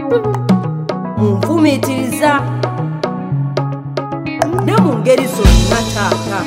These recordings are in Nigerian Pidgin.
munfumiitiriza ne mu ngeri zonna taata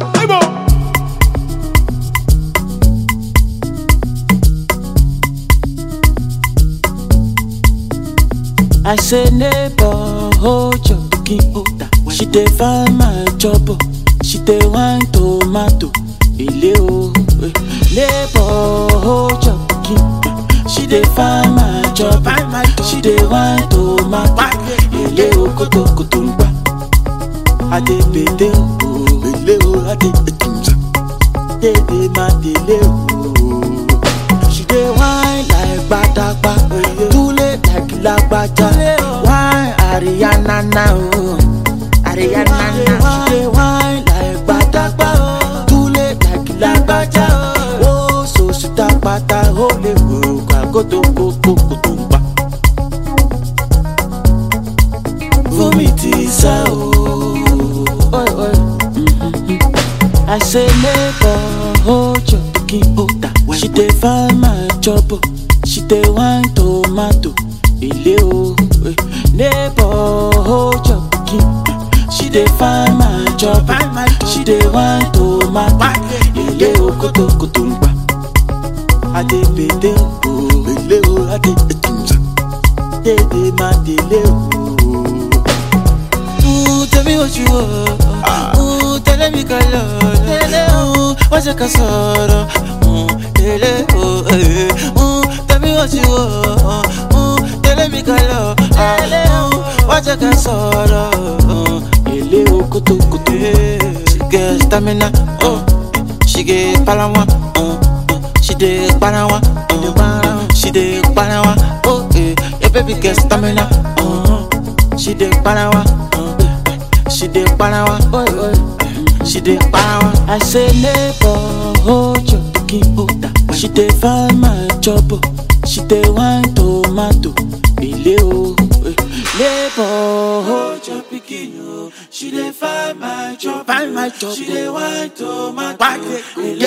I say neighbor, hold your pikin holder. She dey find my trouble. She dey wine tomato. Ile o. eh. Neighbor, hold your pikin. She dey find my trouble. She dey wine tomato. Ile o koto koto n gba. Ade bede o. Ile o ade etunza. Dede ma dele o. She dey whine like gbadagba, tule like lagbaja. Whine Ariana na o, Ariana na. She dey whine like gbadagba, tule like lagbaja. O so sita pata o le wo kagoto koko koto n pa. Fún mi ti sá o. Oi, oi. I say neighbor, hold your pikin holder. She dey find my trouble. She dey wine tomato. Ile o. eh. Neighbor, hold your pikin. She dey find my trouble. She dey wine tomato. Ile o koto koto n gba. Ade bede o. Ile o ade etunza. Dede ma dele o. Ooh, tell me what you want. Ooh, tell me color. Ooh, what's your casoro? Ooh, tell oh, eh. Ooh, tell me what you want. Ooh, tell me color. Ooh, what's your casoro? Ooh, ele o kutu kutu. She get stamina. Oh, she get palawa. Oh, she dey palawa. Oh, she dey palawa. Oh, eh, your baby get stamina. Oh, she dey palawa. Oh, she dey palawa. Oh, oh. She dey power. I say neighbor, hold your pikin holder. She dey find my trouble. She dey wine tomato. Ile o. eh. Neighbor, hold your pikin o. She dey find my trouble. Find my trouble. She dey wine tomato. Ile